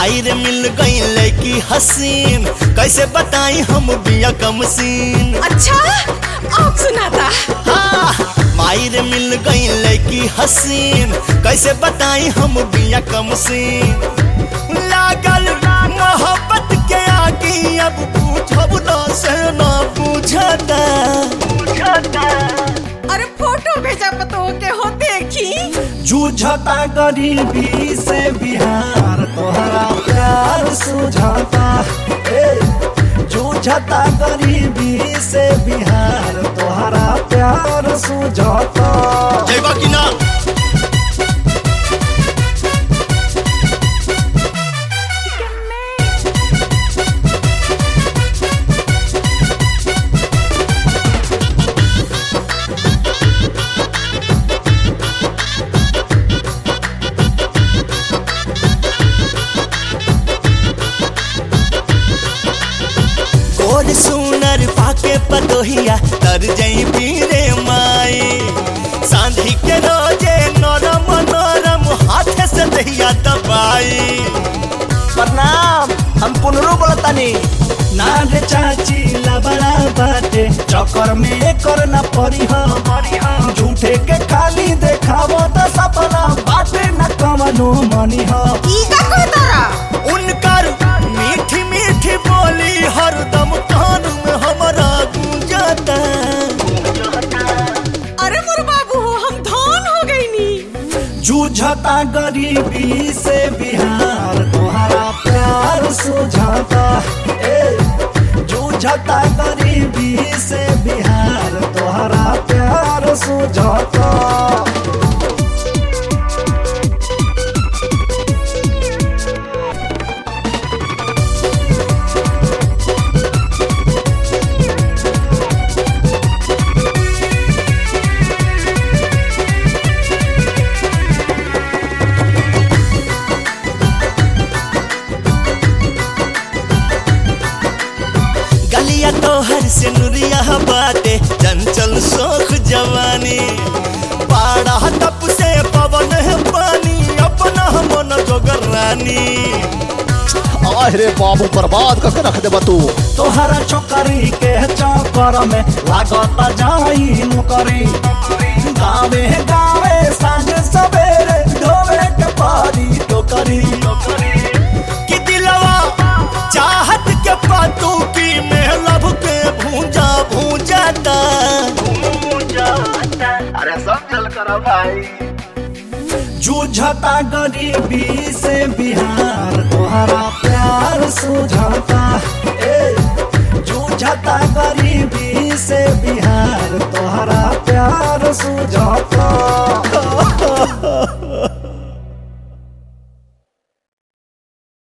माई रे मिल गई लड़की हसीन कैसे बताई हम बिया कम सीन अच्छा अब सुनाता हाँ, माई रे मिल गई लड़की हसीन कैसे बताई हम बिया कम सीन लागल मोहब्बत के आगे अब पूछब ना से ना पूछता अरे फोटो भेजा पतो के हो देखी जूझता गरीबी से बिहार तोहरा प्यार सुझाता ए, जूझता गरीबी से बिहार तोहरा प्यार सुझाता जयबा की ना गोर सुनर पाके पतोहिया तर जई पीरे माई सांधी के रोजे नरम नरम हाथ से दहिया दबाई प्रणाम हम पुनरू बोलतानी ना रे चाची लबड़ा बाटे चक्कर में कर न पड़ी हम झूठे के खाली देखावो त सपना बाटे न कवनो मनी हो ई का कहतारा उनकर मीठी मीठी बोली हरदम कान में हमारा गूंजता अरे मोर बाबू हम धन हो गई नी जूझता गरीबी से बिहार तोहरा प्यार सुझाता ए जूझता गरीबी से बिहार तोहरा प्यार सुझाता गलिया तोहर से नुरिया बाटे चंचल शोख जवानी पाड़ा तप से पवन है पानी अपना मन जोगर रानी अरे बाबू बर्बाद करके रख दे तू तोहरा छोकरी के चक्कर में लागत जाई नौकरी गावे गावे सांझ सवेरे ढोवे के पारी टोकरी कि दिलवा चाहत के पातू की में लब के भूंजा भूंजाता अरे समझल कर भाई जूझता गरीबी से बिहार तोहरा प्यार सुझाता ए जूझता गरीबी से बिहार तोहरा प्यार सुझाता